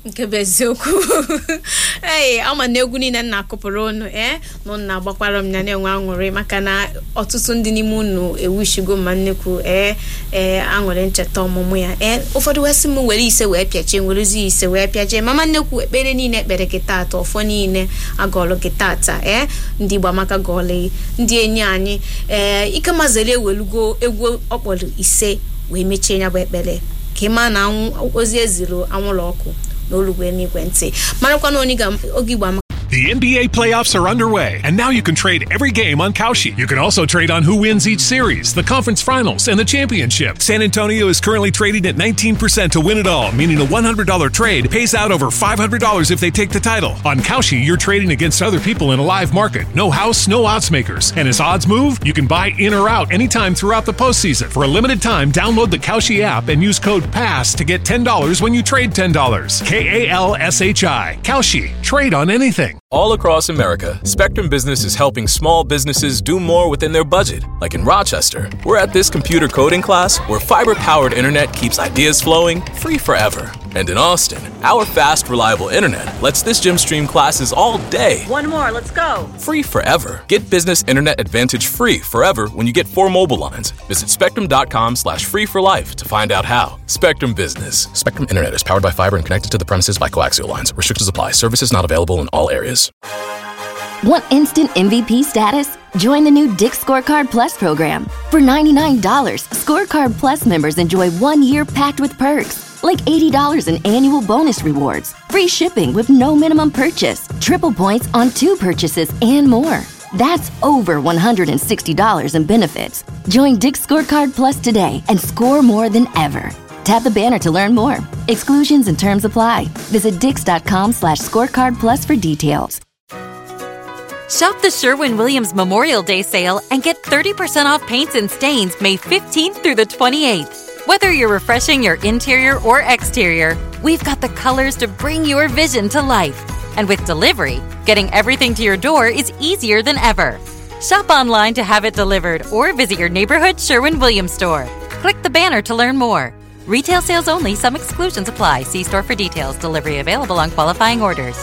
nke bụ eziokwu ee ama na egwu niile nna akụpụrụ unu ee na nna agbakwara m ya na-enwe aṅụrị maka na ọtụtụ ndị n'ime unu ewushigo ma nnekwu ee ee aṅụrị ncheta ọmụmụ ya ee ụfọdụ wee sị m were ise wee pịachie werezi ise wee pịachie mama nnekwu ekpere niile ekpere gị tata ọfọ niile agọlụ gị tata ee ndị Igbo amaka gọọlụ ndị enyi anyị ee ike mazere ewelugo egwu ọkpọrọ ise wee mechie ya bụ ekpere ka ị maa na ozi eziri anwụrụ ọkụ n'olugbo n'igwe ntị marakwa na oge Igbo amaka The NBA playoffs are underway, and now you can trade every game on Kalshi. You can also trade on who wins each series, the conference finals, and the championship. San Antonio is currently trading at 19% to win it all, meaning a $100 trade pays out over $500 if they take the title. On Kalshi, you're trading against other people in a live market. No house, no odds makers. And as odds move, you can buy in or out anytime throughout the postseason. For a limited time, download the Kalshi app and use code PASS to get $10 when you trade $10. K A L S H I. Kalshi. Trade on anything. All across America, Spectrum Business is helping small businesses do more within their budget. Like in Rochester, we're at this computer coding class where fiber powered internet keeps ideas flowing free forever. And in Austin, our fast, reliable internet lets this gym stream classes all day. One more, let's go. Free forever. Get business internet advantage free forever when you get four mobile lines. Visit spectrum.com slash free for life to find out how. Spectrum Business. Spectrum Internet is powered by fiber and connected to the premises by coaxial lines. Restrictions apply. Services not available in all areas. Want instant MVP status? Join the new Dick Scorecard Plus program. For $99, Scorecard Plus members enjoy one year packed with perks, like $80 in annual bonus rewards, free shipping with no minimum purchase, triple points on two purchases, and more. That's over $160 in benefits. Join Dick Scorecard Plus today and score more than ever. Tap the banner to learn more. Exclusions and terms apply. Visit dix.com slash scorecard plus for details. Shop the Sherwin Williams Memorial Day sale and get 30% off paints and stains May 15th through the 28th. Whether you're refreshing your interior or exterior, we've got the colors to bring your vision to life. And with delivery, getting everything to your door is easier than ever. Shop online to have it delivered or visit your neighborhood Sherwin Williams store. Click the banner to learn more. Retail sales only, some exclusions apply. See store for details. Delivery available on qualifying orders.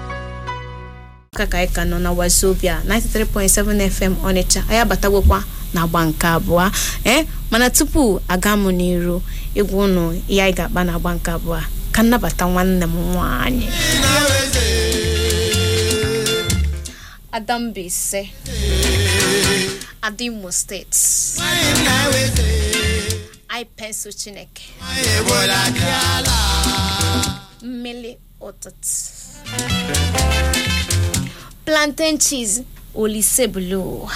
ka ka anyị ka nọ na wazobia 93.7 fm ọnịcha anyị abatagokwa na agba nke abụọ ee mana tupu aga m n'iru egwu ụnụ ihe anyị ga-akpa na agba nke abụọ ka nnabata nwanne m nwanyị adambise adimo steeti anyị pensụl chineke mmiri ụtụtụ plantain cheese olise blue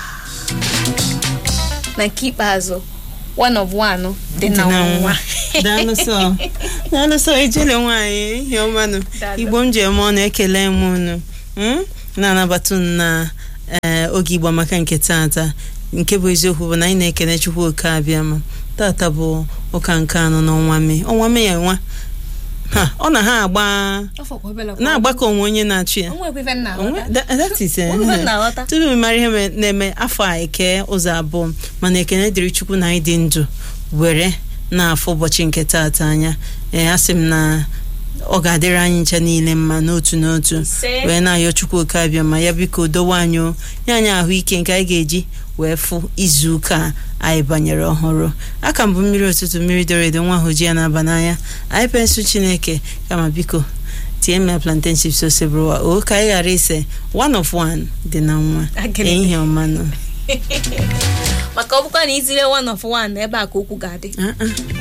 na nke ikpeazụ one of one dị na nwa daalụsọ daalụsọ ejele nwaanyị ihe ọmanụ igbo m ji eme ọnụ ekele m unu mm? na-anabata unu na ee oge igbo maka nke tata nke bụ eziokwu bụ na anyị na-ekele chukwu oke abịama tata bụ ụka nke anọ n'ọnwa mee ọnwa mee ya nwa ha ọ na ha agba na-agbakọ onwe onye na-achụ ya Onwe- that- that is, eh, Onwe na-aghọta. tupu m mara ihe me- na-eme afọ a eke ụzọ abụọ mana ekene dịrị chukwu na anyị dị ndụ were na-afọ ụbọchị nke taata anya ee asị m na ọ ga-adịrị anyị ncha niile mma n'otu n'otu Ise. wee na-ayọ chukwu oke abịa ma ya biko dowe anyị o nye anyị ahụike nke anyị ga-eji wee fụ izu ụka a anyị banyere ọhụrụ aka mbụ mmiri ụtụtụ mmiri doro edo nwa ahụ ji ya na-aba n'anya anyị pensụ chineke kama biko tie m ya plantain chips ose bụrụwa o ka anyị ghara ise one of one dị na nwa Agịrị. ehihie ọmanụ maka ọ bụkwa na izire one of one ebe a ka okwu ga-adị Ah, ah.